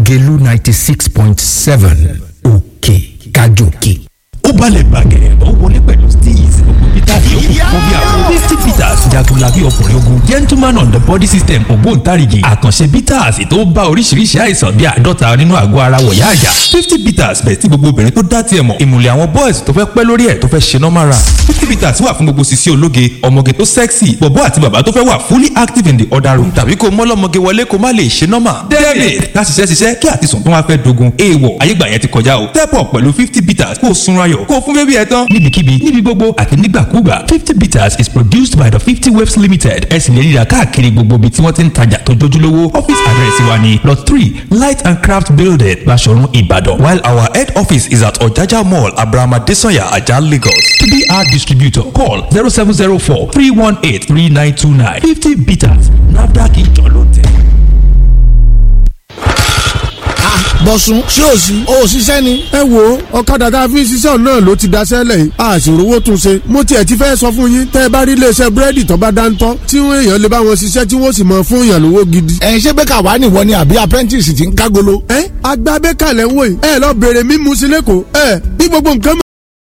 lágẹ̀lú ninety six point seven òkè kájòkè. ó balẹ̀ bàgẹ́ ó wọlé pẹ̀lú steez gbogbo peter yòókù fún bí àwọn fifty peters jagunlabi ọkùnrin ogun gentleman on the body system ògbóǹtarìgì àkànṣe peters tó bá oríṣiríṣi àìsàn bí àádọ́ta nínú àgọ́ ara wọ̀yá àjà fifty peters bẹ̀ tí gbogbo obìnrin tó dá tiẹ̀ mọ̀ ìmùlẹ̀ àwọn boys tó fẹ́ pẹ́ lórí ẹ̀ tó fẹ́ ṣe normal run fifty peters wà fún gbogbo sisi ológe ọmọge tó sexy bọ̀bọ́ àti bàbá tó fẹ́ wà fully active in the other room tàbí kó mọ́lọ́mọge wọlé kó má lè ṣe normal david ká ṣiṣẹ́ ṣiṣẹ́ kí àtisùn tó wá fẹ́ dogun èèwọ̀ ayégbà yẹn ti kọjá o step up pẹ̀lú fifty peters kó o sunra yọ̀ kó o fún bébí ẹ tán níbikíbi níbi gbogbo àti nígbàkúgbà fifty peters is produced by the fifty waves limited ẹ sì lè ríra káàkiri gbogbo ibi tí wọ́n ti ń tajà tó jójúlówó office address wa ni lot three light and craft building Baṣọ̀run Ìbàdàn while our head office is at Ọ̀jájá mall Abraham Adesanya Ajah Lagos to be our distributor call zero seven zero four three one eight three nine two nine fifty peters NAFDAC ìjọ ló tẹ̀. bọ̀sùn ṣé ò sí ò ṣiṣẹ́ ni. ẹ wo ọ̀kadà tá a fi ń ṣiṣẹ́ náà ló ti daṣẹ́ lẹ̀ yìí a sì rówó tún ṣe. mo tiẹ̀ ti fẹ́ sọ fún yín tẹ́ ẹ bá rí iléeṣẹ́ búrẹ́dì tó bá dáńtọ́ tí wọ́n èèyàn lè bá wọn ṣiṣẹ́ tí wọ́n sì mọ fún èèyàn lówó gidi. ẹ ṣé bẹ́ẹ̀ kà wá nìwọ ni àbí apprentice ti ń kágolo. ẹ agbábẹ́ kalẹ̀ ń wò yìí ẹ lọ bèrè mímu sí lẹ́kọ̀ọ́ ẹ bí gbogbo nǹkan